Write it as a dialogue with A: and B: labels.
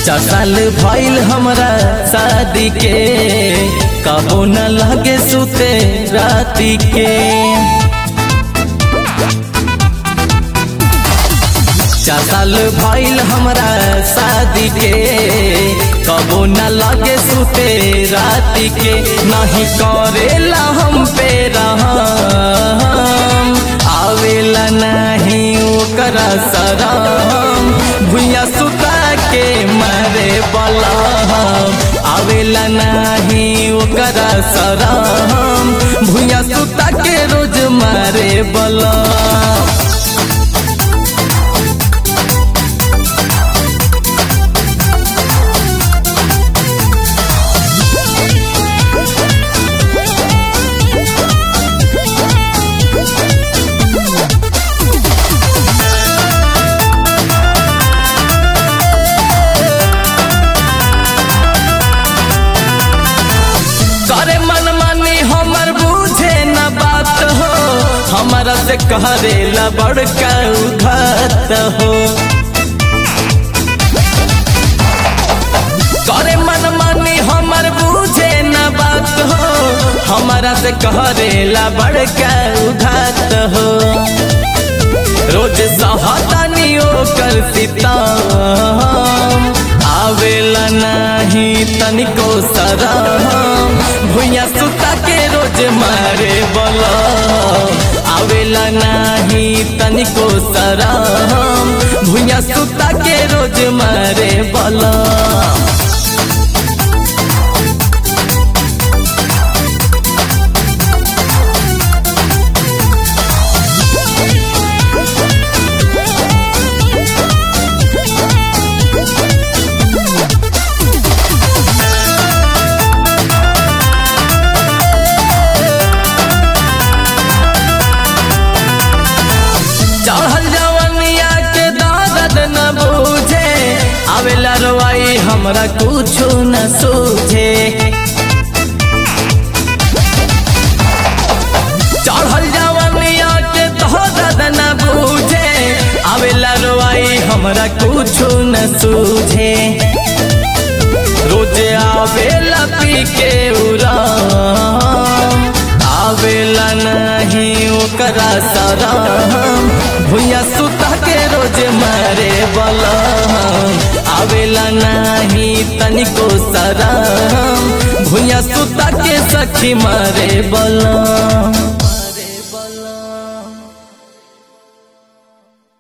A: चार साल भइल हमरा शादी के कबो न लगे सुते राती के चार साल भइल हमरा शादी के कबो न लगे सुते राती के नहीं करेला हम पे रहम आवेला नहीं ओकरा सराम भुइया सुता के मारे बलहम आवेला नहीं ओकरा सराम भुइया सुता के रोज मारे बलहम करे मन मानी हमर बुझे न बात हो हमारा से करेला बड़का उघात हो करे मन मानी हमर बुझे न बात हो हमारा से करेला बड़का उघात हो रोज सहतानी ओकर सितम आवेला नहीं तनिको सराम भुइया सुता के रोज मारे बोला आवेला नहीं तनिको सराम भुइया सुता के रोज मारे बोला चढ़ल जवनिया के दर्द न बूझे आवेला रवाई हमरा कुछो न सूझे चढ़ल जवनिया के दर्द न बूझे आवेला रवाई हमरा कुछो न सूझे रोज आवेला पी के उराम आवेला नहीं ओकरा सराम भुइया सुता के रोज मारे बलम आवेला नहीं तनिको सराम भुइया सुता के सखी मारे बलम